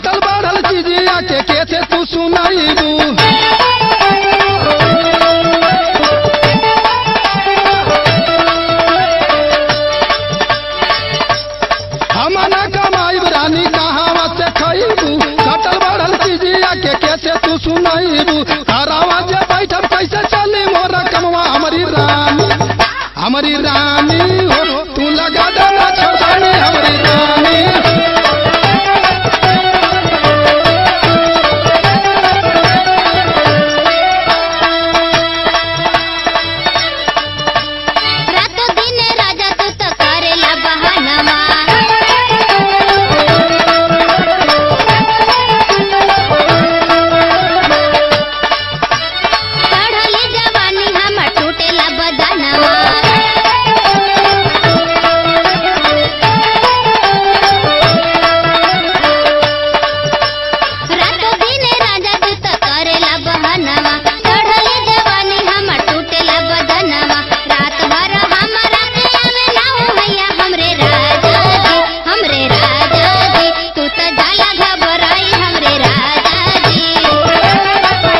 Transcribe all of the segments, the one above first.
घटल बढ़ल चीजिया के कैसे तू सुनाईबू हम न कमाईब रानी कहावा से खईबू घटल बढ़ल चीजिया के कैसे तू सुनाईबू हरावा जे बैठब कैसे चली मोरा कमवा हमारी रानी हमारी रानी हो तू लगा देना छोड़ानी हमारी रानी रातो दिन राजा तू तो करेला बहानवा चढ़ली जवानी हमर टूटेला बदनवा रातो दिन राजा तू तो करेला बहानवा चढ़ली जवानी हमर टूटेला बदनवा रात भर हमरा के आवे ना हो भैया हमरे राजा जी हमरे राजा जी तू तो जाला घबराई हमरे राजा जी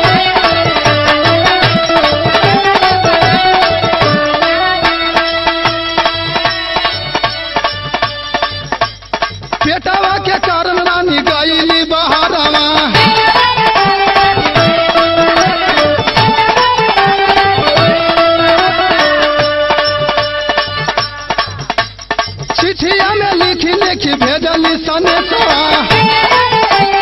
पेटवा के कारण रानी गईली बहारवा चिठिया में लिखी लिखी भेजली सनेसवा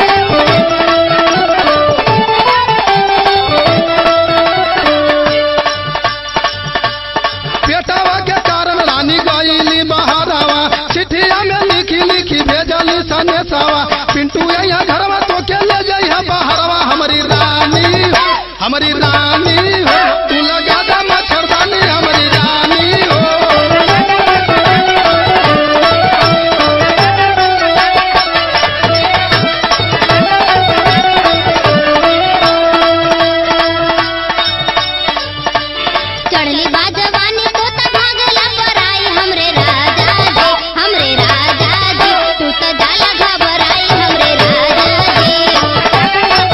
पेटवा के कारण रानी गईली बहारवा चिठिया में लिखी लिखी भेजली सनेसवा पिंटू यहाँ घरवा तो के ले जइहा बहरवा हमारी रानी हो हमारी रानी हो तू लगा दे मच्छरदानी हमारी रानी हो चढ़ली बाजवानी तो त भागला पराई हमरे राजा जी हमरे राजा जी तू तो जाला घबराई हमरे राजा जी